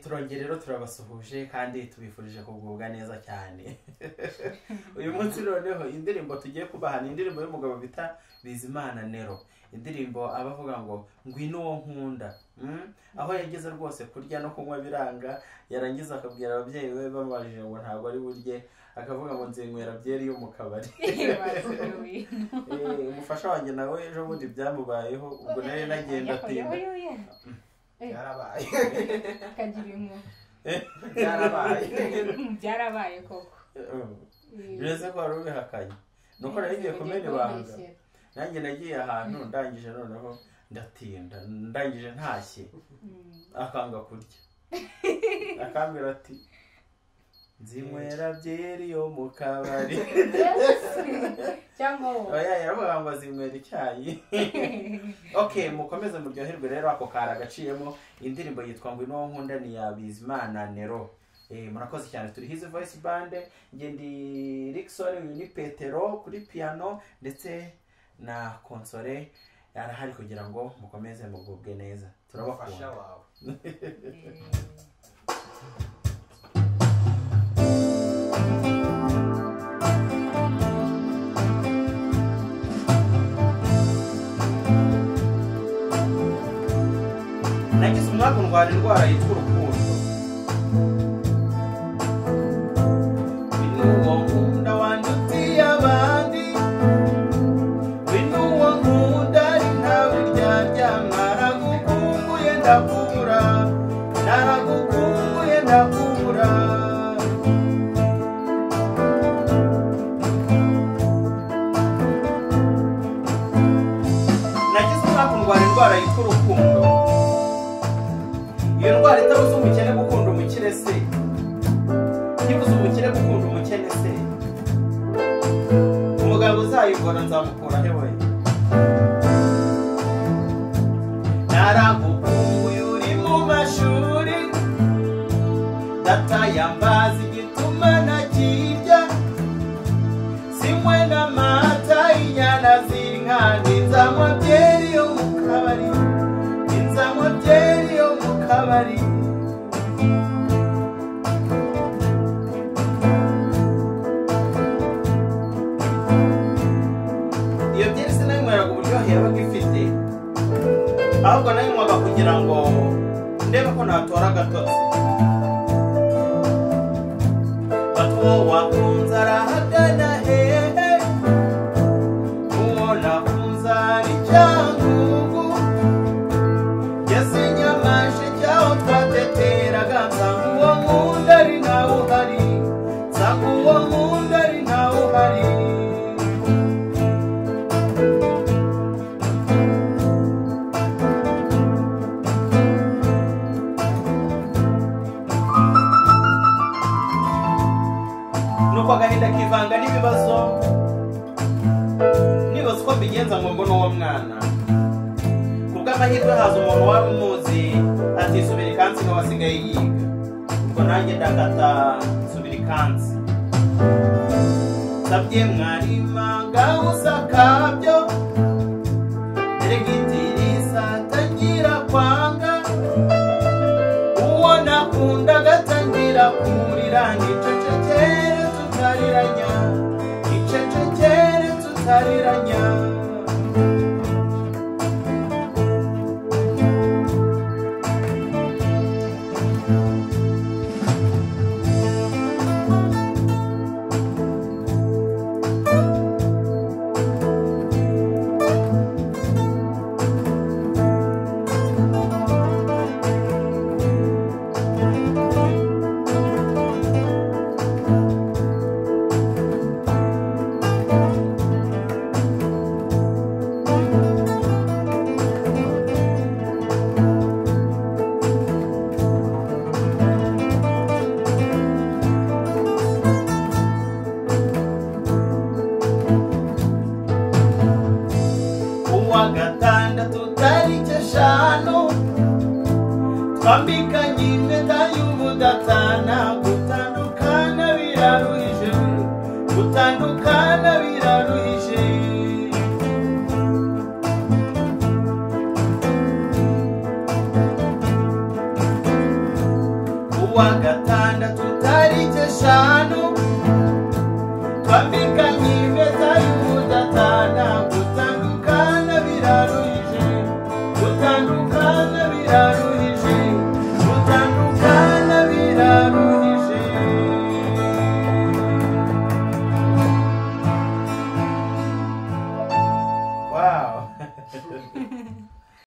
turongera rero turabasuhuje kandi tubifurije kugubwa neza cyane uyu munsi noneho indirimbo tugiye kubaha ni indirimbo y'umugabo bita bizimana nero indirimbo aba avuga ngo ngwino uwo nkunda aho yageze rwose kurya no kunywa biranga yarangiza akabwira ababyeyi be bamubajije ngo ntabwo ari burye akavuga ngo nzinywera byeri yo mu kabari Eh, umufasha wanjye nawe ejo bundi byamubayeho ubwo nari nagenda atinda byarabaye akagira impuhwe byarabaye byarabaye koko bireze ko wari ubihakanye ni uko nari ngiye kumena ibanga nanjye nagiye ahantu ndangije noneho ndatinda ndangije ntashye akanga kurya akambwira ati nzinywera byeri yo mu kabari cyangwa wowe oya yaravuga ngo zinywera icyayi ok mukomeze muryoherwe rero ako kari agaciyemo indirimbo yitwa ngo ino nkunda ni ya bizimana nero Eh, murakoze cyane turi hizi voice band njye ndi Rickson uyu ni petero kuri piano ndetse na konsole arahari kugira ngo mukomeze mugubwe neza umufasha turabakunda wawe nagize umwaka ndwara indwara yitwa urukundo Winuwo nkunda wandutiye abandi Winuwo nkunda ari ntawe ryarya Naragukumbuye ndakubura Naragukumbuye ndakubura Nagize umwaka ndwara indwara yitwa urukundo iyo ndwara itabuza umukene gukunda umukene se ntibuze umukene gukunda umukene se umugabo uzayivura nzamukura hewe naragukumbuye uri mu mashuri datayambazi igituma nakirya simwe n'amata inyana z'inka n'inzamwa byeri yo mu kabari inzanywa byeri yo mu kabari iyo byeri sinanyweraga uburyohe yabaga ifite ahubwo nayinywaga kugira ngo ndebe ko natora agatotsi batuwo wakunze arahagana hehe uwo nakunze ari cyangugu yase nyamashe cyaho twateteraga nsanga uwo nkunda ari ntawe uhari nsanga uwo nkunda ari ntawe uhari nuko agahinda kivanga n'ibibazo nibaza uko mbigenza ngo mbone uwo mwana kubw'amahirwe haza umuntu wari umuzi ati subira ikansi niwe wasigaye yiga ubwo nanjye ndakata subira ikansi nsabye mwarima ngaho usakabyo deregitirisa tangira kwanga uwo nakunda agatangira kumurira nicecekere tutariranya nicecekere tutariranya uwa gatandatu tariki eshanu twambikanye impeta y'ubudatana gutandukana biraruhije gutandukana biraruhije kuwa gatandatu tariki eshanu twambikanye impeta y'ubudatana gutandukana biraruhije gutandukana biraruhije